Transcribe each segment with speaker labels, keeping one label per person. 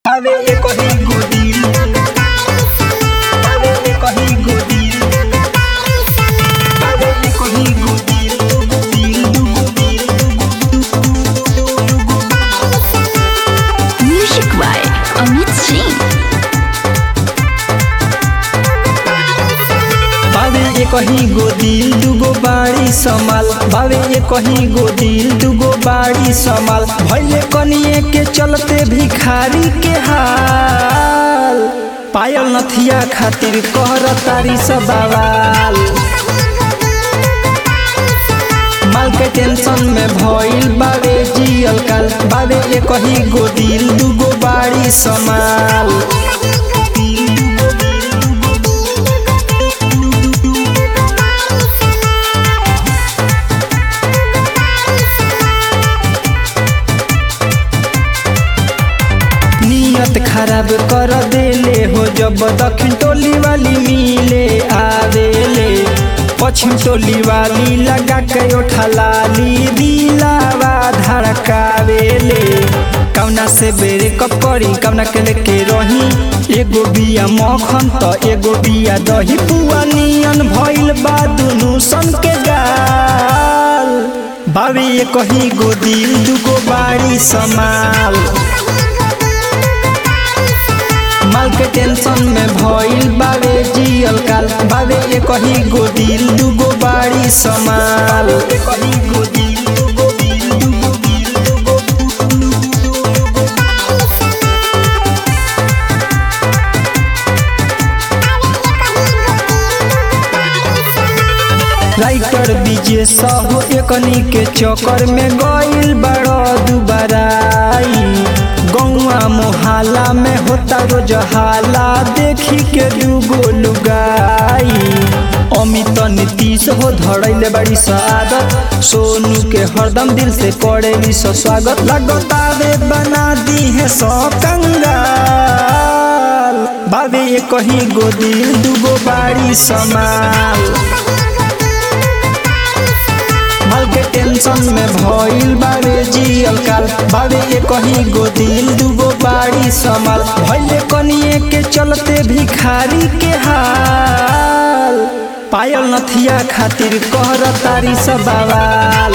Speaker 1: Ave e corri godil Ave e corri godil Ave e corri godil Godil, godil,
Speaker 2: Music by Amit Singh.
Speaker 1: बावे ए कहीं गोदिल दुगो बाड़ी समाल बावे ए कहीं गोदिल दुगो बाड़ी समाल भैले कनिए के चलते भिखारी के हाल पायल नथिया खातिर कहर तारी सब बवाल माल के टेंशन में भइल बावे जियल काल बावे ए कहीं गोदिल दुगो बाड़ी समाल नियत खराब कर देले हो जब दक्षिण टोली वाली मिले आवेले पश्चिम टोली वाली लगा के उठलाली दिलावा धड़कावेले कौना से बेरे कप करी कौना के लेके रही एगो बिया मखन त एगो बिया दही पुआ नियन भइल बा दुनु सन के गाल बाबी ये कहीं गोदिल दुगो बाड़ी समाल माल के टेंशन में भइल बावे जियल काल बावे ए कही गोदिल दुगो बाड़ी समाल ए कही गोदिल दुगो दिल दुगो दिल दुगो राइटर विजय साहू एकनी के चक्कर में गइल बड़ा दुबाराई गौआ मोहल्ला में होता रोज हाला देखी के दूगो लुगाई अमित नीतीश हो धड़ैले बड़ी आदत सोनू के हरदम दिल से करे सो स्वागत लगता वे बना दी है सौ कंगाल बाबे ये कहीं गोदिल दुगो बाड़ी समाल माल के टेंशन में भइल बावे जियल काल बावे ए कहीं गोदिल दुगो बाड़ी समाल भइले कनिए के चलते भिखारी के हाल पायल नथिया खातिर कहर तारी सब बवाल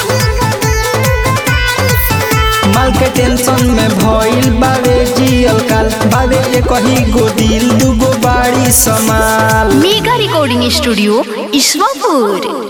Speaker 1: माल के टेंशन में भइल बावे जियल काल बावे ए कहीं गोदिल दुगो बाड़ी समाल
Speaker 2: Mega Recording Studio, Iswapur.